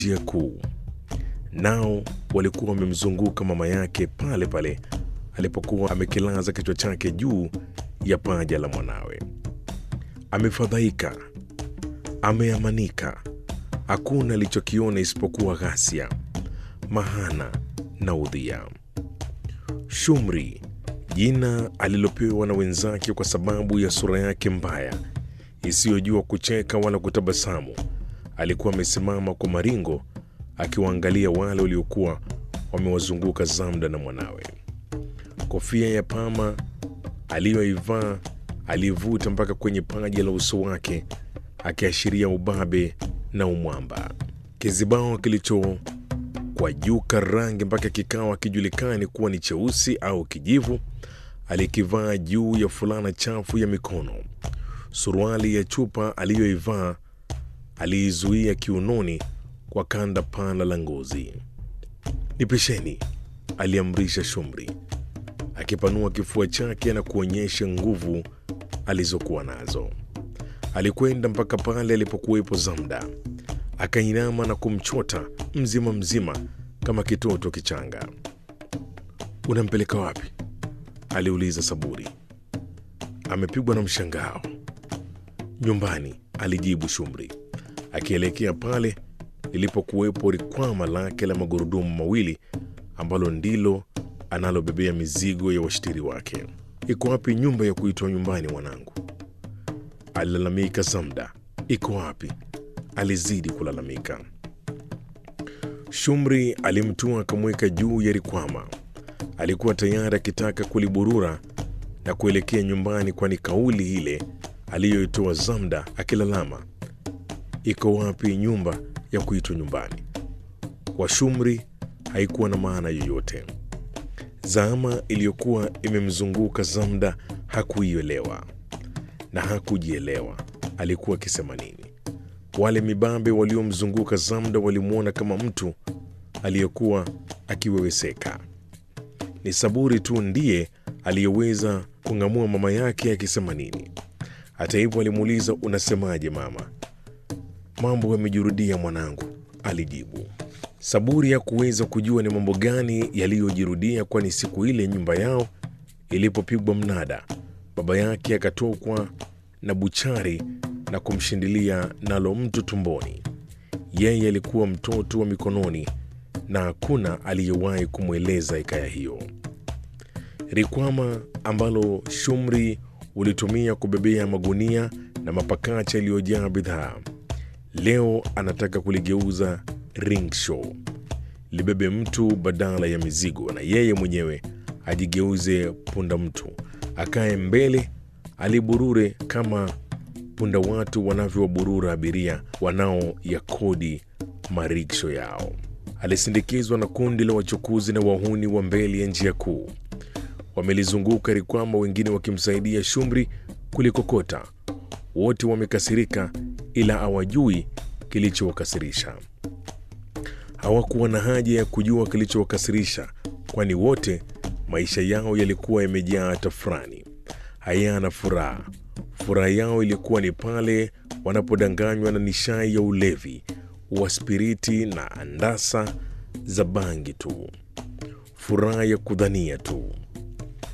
njia kuu, nao walikuwa wamemzunguka mama yake pale pale alipokuwa amekilaza kichwa chake juu ya paja la mwanawe. Amefadhaika, ameamanika, hakuna alichokiona isipokuwa ghasia, mahana na udhia. Shumri, jina alilopewa na wenzake kwa sababu ya sura yake mbaya isiyojua kucheka wala kutabasamu, alikuwa amesimama kwa maringo akiwaangalia wale waliokuwa wamewazunguka Zamda na mwanawe. Kofia ya pama aliyoivaa aliivuta mpaka kwenye paji la uso wake, akiashiria ubabe na umwamba. Kizibao kilicho kwa juka rangi mpaka kikawa kijulikani kuwa ni cheusi au kijivu, alikivaa juu ya fulana chafu ya mikono. Suruali ya chupa aliyoivaa aliizuia kiunoni kwa kanda pana la ngozi. Nipisheni, aliamrisha Shumri akipanua kifua chake na kuonyesha nguvu alizokuwa nazo. Alikwenda mpaka pale alipokuwepo Zamda, akainama na kumchota mzima mzima kama kitoto kichanga. Unampeleka wapi? aliuliza Saburi. Amepigwa na mshangao. Nyumbani, alijibu Shumri akielekea pale lilipokuwepo rikwama lake la magurudumu mawili ambalo ndilo analobebea mizigo ya washtiri wake. Iko wapi nyumba ya kuitwa nyumbani, mwanangu? alilalamika Zamda. Iko wapi? alizidi kulalamika. Shumri alimtua akamweka juu ya rikwama. Alikuwa tayari akitaka kuliburura na kuelekea nyumbani, kwani kauli ile aliyoitoa Zamda akilalama, iko wapi nyumba ya kuitwa nyumbani, kwa Shumri haikuwa na maana yoyote. Zama iliyokuwa imemzunguka Zamda hakuielewa na hakujielewa alikuwa akisema nini. Wale mibabe waliomzunguka Zamda walimwona kama mtu aliyekuwa akiweweseka. Ni Saburi tu ndiye aliyeweza kung'amua mama yake akisema nini. Hata hivyo, alimuuliza unasemaje mama? Mambo yamejirudia mwanangu, alijibu. Saburi hakuweza kujua ni mambo gani yaliyojirudia, kwani siku ile nyumba yao ilipopigwa mnada, baba yake akatokwa na buchari na kumshindilia nalo mtu tumboni. Yeye alikuwa mtoto wa mikononi na hakuna aliyewahi kumweleza hikaya hiyo. Rikwama ambalo Shumri ulitumia kubebea magunia na mapakacha yaliyojaa bidhaa, leo anataka kuligeuza ringshaw libebe mtu badala ya mizigo, na yeye mwenyewe ajigeuze punda mtu, akae mbele, aliburure kama punda watu wanavyowaburura abiria wanaoyakodi mariksho yao. Alisindikizwa na kundi la wachukuzi na wahuni wa mbele ya njia kuu. Wamelizunguka rikwama, wengine wakimsaidia Shumri kulikokota. Wote wamekasirika, ila hawajui kilichowakasirisha. Hawakuwa na haja ya kujua kilichowakasirisha, kwani wote maisha yao yalikuwa yamejaa tafrani, hayana furaha. Furaha yao ilikuwa ni pale wanapodanganywa na nishai ya ulevi wa spiriti na andasa za bangi tu, furaha ya kudhania tu.